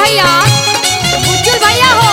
भैया उज्जवल भैया हो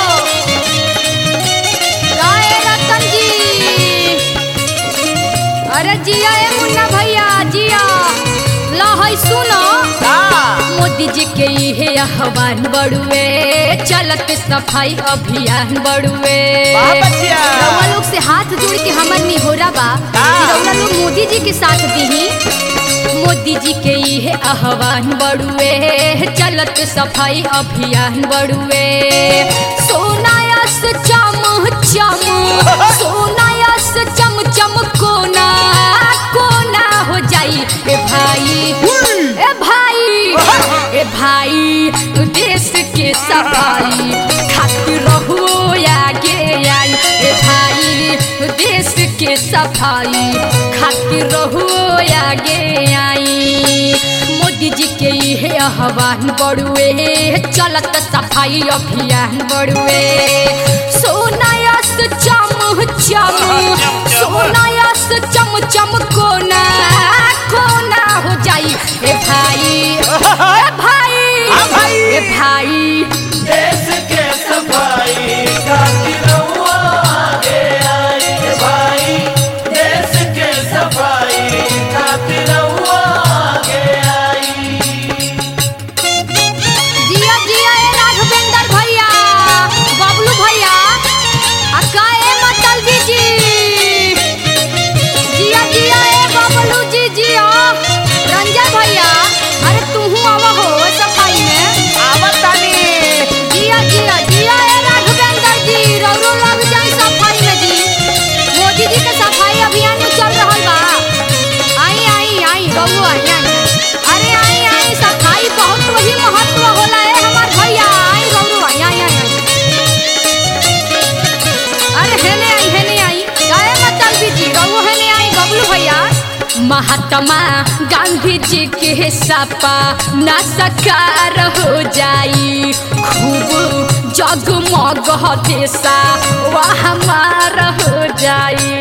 गाए रतन जी अरे जिया ए मुन्ना भैया जिया ला है सुनो का मोदी जी के इहे आह्वान बड़ुए चलत सफाई अभियान बड़ुए वाह बच्चिया। रउआ लोग से हाथ जोड़ के हमर निहोरा बा का? कि रउआ लोग मोदी जी के साथ दीही मोदी जी के इहे आह्वान बड़ुए चलत सफाई अभियान बड़ुए सोनायस चम चम सोनायस चम चम कोना कोना हो जाई ए भाई ए भाई ए भाई देश के सफाई खातिर रहो आगे आई ए भाई देश के सफाई खातिर रहो आगे आई मोदी जी के इहे आह्वान बड़ुए चलत सफाई अभियान बड़ुए सोनायस चम चम सोनायस चम चम कोना कोना हो जाई ए भाई ए भाई हाँ भाई। ए भाई देश के सफाई खातिर रउआ आगे आई रे भाई देश के सफाई खातिर रउआ आगे आई जिया जिया ए राघवेंद्र भैया बबलू भैया आ का ए मतलबी जी जिया जिया ए बबलू जी जिया रंजन भैया अरे तूहू आवा हो सफाई में आवत तानी जिया जिया जिया ए राघवेंद्र जी रौरो लग जाई सफाई में जी मोदी जी के सफाई अभियान में चल रहल बा आई आई आई रौरो आई आई अरे आई आई सफाई बहुत वही महत्व होला है हमार भैया आई रौरो आई आई आई आई। अरे हेने आई हेने आई गाय मतलब भी जी रौरो हेने आई बबलू भैया महात्मा गांधी जी के सपा ना सकार हो जाई खूब जगमग देशा वह हमार हो जाई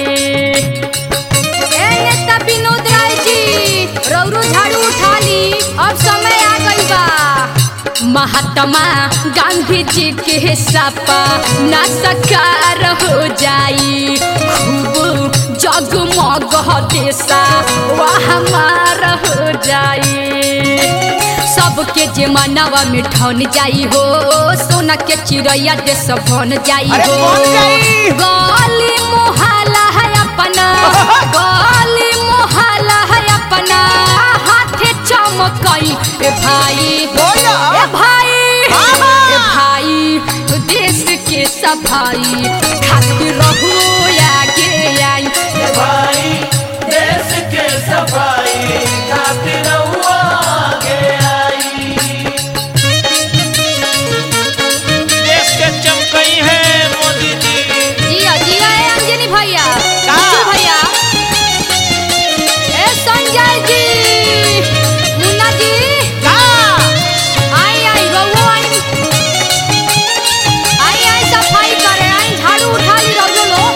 ए नेता विनोद राय जी रौरो झाड़ू उठा ली अब समय आ गई बा महात्मा गांधी जी के सपा ना सकार हो जाई खूब जगमग देशा वह हमार हो जाई सबके जे मनवा में ठन जाई हो सोना के चिड़ैया देश बन जाई अरे हो बन जाई। गली मोहल्ला है अपना गली मोहल्ला है अपना हाथे चमकई ए भाई बोलो। ए भाई हाँ। ए भाई देश के सफाई खातिर रहो आगे आई रे भाई देश के सफाई खातिर रउआ आगे आई देश के चमकई है मोदी जी जिया जिया ए अंजनी भैया का? बिट्टू भैया ए संजय जी मुन्ना जी का आई आई रउआ आई आई आई सफाई करे आई झाड़ू उठा ली रउआ लो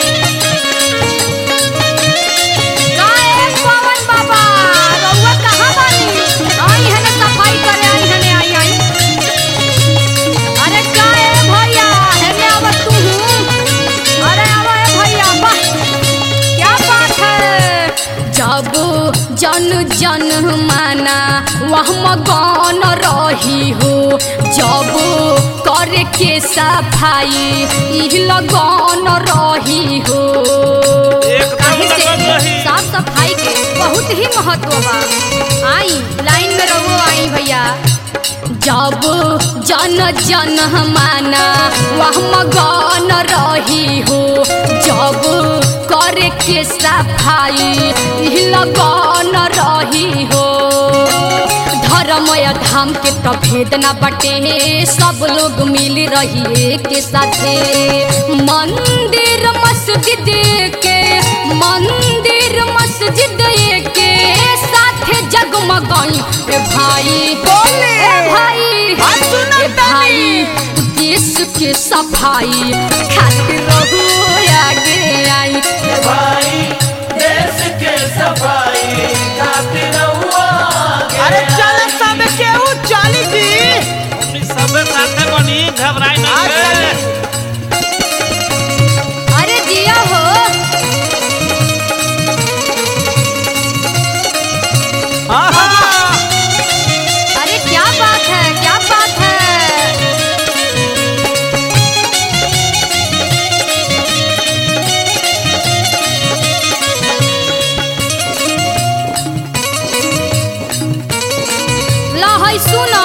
का ए पवन बाबा रउआ कहाँ बानी आई हने सफाई करे आई हने आई आई अरे का ए भैया हेने आवत तू अरे आवा ए भैया वाह क्या बात है जब जन जन माना वह मगन रही हो जब करे के सफाई ई लगन रही हो एकदम काहे से लगन रही। साफ सफाई के बहुत ही महत्व बा आई लाइन में रहो आई भैया जब जन जन माना वह मगन रही हो जब करे के सफाई ई लगन रही हो धर्मय धाम के तो भेद न बटे सब लोग मिल रही के साथे मंदिर मस्जिद के मंदिर मस्जिद के साथे जगमगाई ए भाई बोले। ए भाई हाँ, सुनो ए भाई देश के सफाई खातिर रहू आगे आई रे भाई देश के सफाई खातिर रउआ आगे अरे चल सब केहू चाली जी अपनी सब घबराई नहीं रे। अरे जिया हो अरे क्या बात है क्या बात है लहै सुनो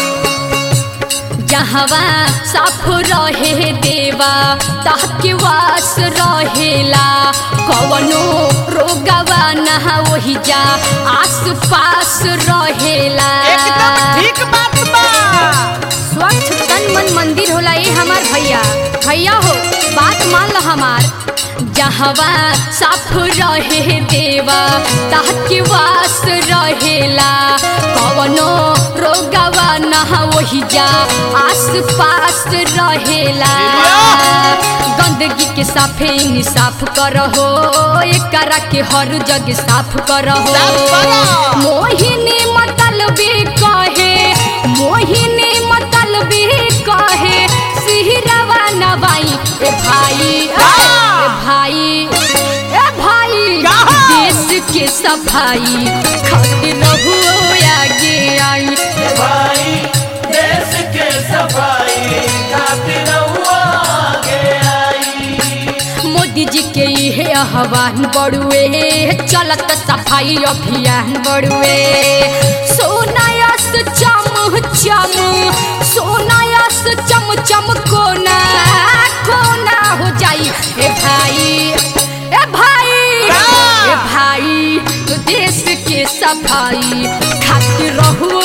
जहवा साफ रहे देवा ताके वास रहेला कवनो रोगवा ना वही जा आस पास रहेला एकदम ठीक बात बा स्वच्छ तन मन मंदिर होला ये हमार भैया भैया हो बात मान लो हमार जहवा साफ रहे देवा ताके वास रहेला कवनो रोगवा ना वही जा आस पास रहेला गंदगी के साफे इन साफ करहो एकरा के हर जग साफ करहो साफ करो। मोहिनी मतलबी कहे मोहिनी मतलबी कहे सिहरवा नवाई ए भाई ए भाई ए भाई कहा? देश के सफाई खातिर रहो आगे आई भाई देश के सफाई खातिर हुआ आगे आई मोदी जी के इहे आह्वान बड़ुए चलत सफाई अभियान बड़ुए सोनायस चम चम सोनायस चम चम कोना कोना हो जाई ए भाई ए भाई ए भाई तो देश के सफाई खातिर रहो